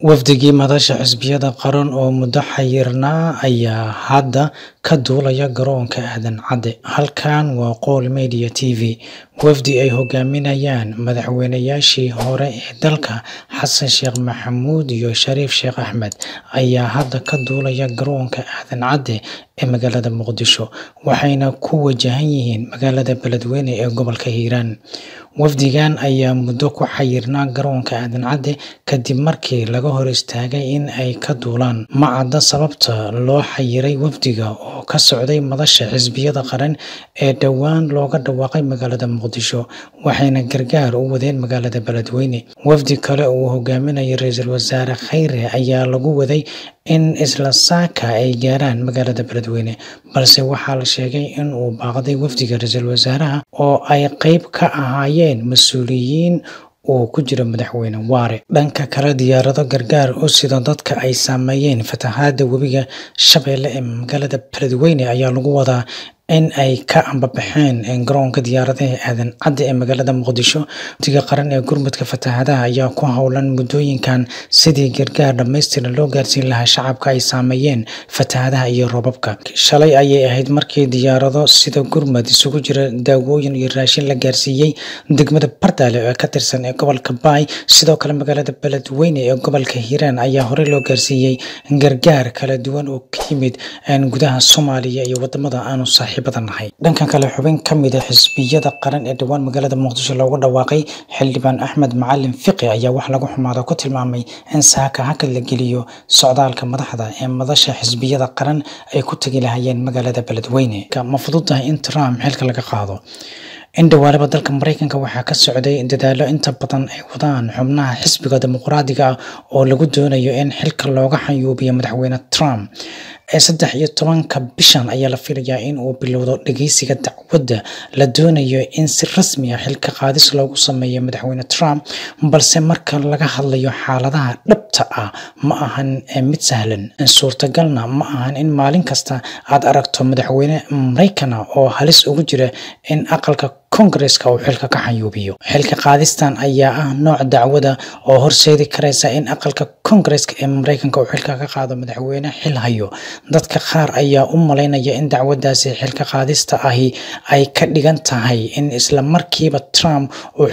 Wafdigii madasha xisbiyada qaran oo muddo xayirnaa ayaa hadda ka duulaya garoonka Aadan Cadde. Halkan waa Qowl Media TV. Wafdi ay hogaaminayaan madaxweynayaashii hore ee dalka Xasan Sheekh Maxamuud iyo Shariif Sheekh Axmed ayaa hadda ka duulaya garoonka Aadan Cadde ee magaalada Muqdisho, waxayna ku wajahan yihiin magaalada Beledweyne ee gobolka Hiiraan. Wafdigan ayaa muddo ku xayirnaa garoonka Aadan Cadde kadib markii laga hor istaagay in ay ka duulaan. Ma cadda sababta loo xayiray wafdiga oo ka socday madasha xisbiyada qaran ee dhowaan looga dhawaaqay magaalada Muqdisho, waxayna gargaar u wadeen magaalada Beledweyne. Wafdi kale oo uu hogaaminayo Ra'iisul Wasaare Kheyre ayaa lagu waday in isla saaka ay gaaraan magaalada Beledweyne, balse waxaa la sheegay in uu baaqday wafdiga ra'iisul wasaaraha oo ay qayb ka ahaayeen mas'uuliyiin uu ku jiro Madaxweyne Waare. Dhanka kale, diyaarado gargaar u sida dadka ay saameeyeen fatahaadda webiga Shabeelle ee magaalada Beledweyne ayaa lagu wadaa in ay ka ambabaxeen garoonka diyaaradaha Aadan Cadde ee magaalada Muqdisho. Wafdiga qaran ee gurmadka fatahaadaha ayaa ku howlan muddooyinkan sidii gargaar dhammaystiran loo gaarsiin lahaa shacabka ay saameeyeen fatahaadaha iyo roobabka. Shalay ayay ahayd markii diyaarado sida gurmad isugu jira daawooyin iyo raashin la gaarsiiyay degmada Bardaale oo ka tirsan ee gobolka Baay. Sidoo kale, magaalada Beledweyne ee gobolka Hiiraan ayaa horey loo gaarsiiyay gargaar kala duwan oo ka yimid gudaha Soomaaliya iyo wadamada aanu saaxiibada nahay. Dhanka kale, xubin ka mid ah xisbiyada qaran ee dhowaan magaalada Muqdisho looga dhawaaqay, Xildhibaan Axmed Macalin Fiqi ayaa wax laga xumaado ku tilmaamay in saaka hakad la geliyo socdaalka madaxda ee madasha xisbiyada qaran ay ku tagi lahaayeen magaalada Beledweyne. Ma fududahay in Trump xilka laga qaado? In dhowaalaba dalka Mareykanka waxaa ka socday dadaallo inta badan ay wadaan xubnaha xisbiga dimuqraadiga ah oo lagu doonayo in xilka looga xayuubiyo madaxweyne Trump. Ee saddex iyo tobanka bishan ayaa la filayaa in uu bilowdo dhageysiga dacwadda la doonayo in si rasmi ah xilka qaadis loogu sameeyo madaxweyne Trump, balse marka laga hadlayo xaaladaha dhabta ah ma ahan mid sahlan. Suurtagalna ma ahan in maalin kasta aad aragto madaxweyne Mareykan ah oo halis ugu jira in aqalka Koongareeska uu xilka ka xayuubiyo. Xilka qaadistan ayaa ah nooc dacwad ah oo horseedi karaysa in aqalka Koongareeska ee Mareykanka uu xilka ka qaado madaxweyne xil hayo. Dadka qaar ayaa u malaynaya in dacwadaasi xilka qaadista ahi ay ka dhigan tahay in isla markiiba Trump uu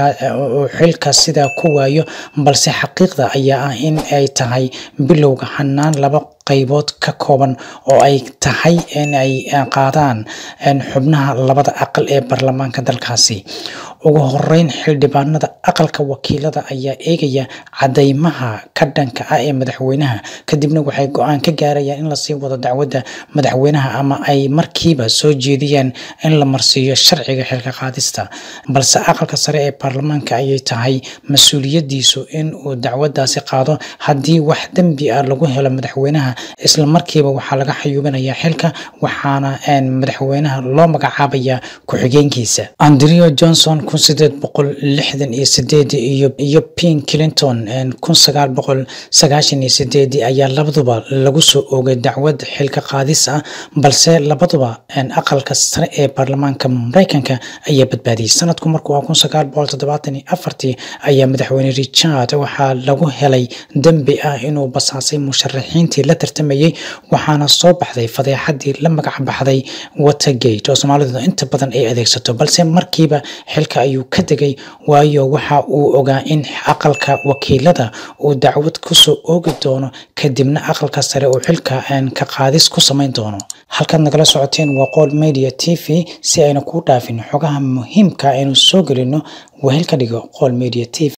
xilka sidaa ku waayo, balse xaqiiqda ayaa ah in ay tahay bilowga hannaan laba qaybood ka kooban oo ay tahay in ay qaadaan xubnaha labada aqal ee baarlamaanka dalkaasi. Ugu horeyn, xildhibaanada aqalka wakiilada ayaa eegaya caddeymaha ka dhanka ah ee madaxweynaha, kadibna waxay go'aan ka gaarayaan in la sii wado dacwadda madaxweynaha ama ay markiiba soo jeediyaan in la marsiiyo sharciga xilka qaadista. Balse aqalka sare ee baarlamaanka ayay tahay mas'uuliyadiisu in uu dacwaddaasi qaado. Haddii wax dambi ah lagu helo madaxweynaha, isla markiiba waxaa laga xayuubinayaa xilka, waxaana madaxweynaha loo magacaabayaa ku-xigeenkiisa. Andrew Johnson kun sideed boqol lixdan iyo sideedii iyo Bill Clinton kun sagaal boqol sagaashan iyo sideedii ayaa labaduba lagu soo oogay dacwad xilka qaadis ah, balse labaduba aqalka sare ee baarlamaanka Mareykanka ayaa badbaadiyay. Sanadku markuu ahaa kun sagaal boqol todobatan iyo afartii ayaa madaxweyne Richard waxaa lagu helay dambi ah inuu basaasay musharaxiintii la tartamayay, waxaana soo baxday fadeexadii la magac baxday Watergate oo Soomaalidu inta badan ay adeegsato. Balse markiiba xilka ayuu ka tegay, waayo waxa uu ogaa in aqalka wakiilada uu dacwad ku soo oogi doono, kadibna aqalka sare uu xilka ka qaadis ku samayn doono. Halkaad nagala socoteen waa Qowl Media TV. Si aynu kuu dhaafin xogaha muhiimka ah aynu soo gelino, wehel ka dhigo Qowl Media TV.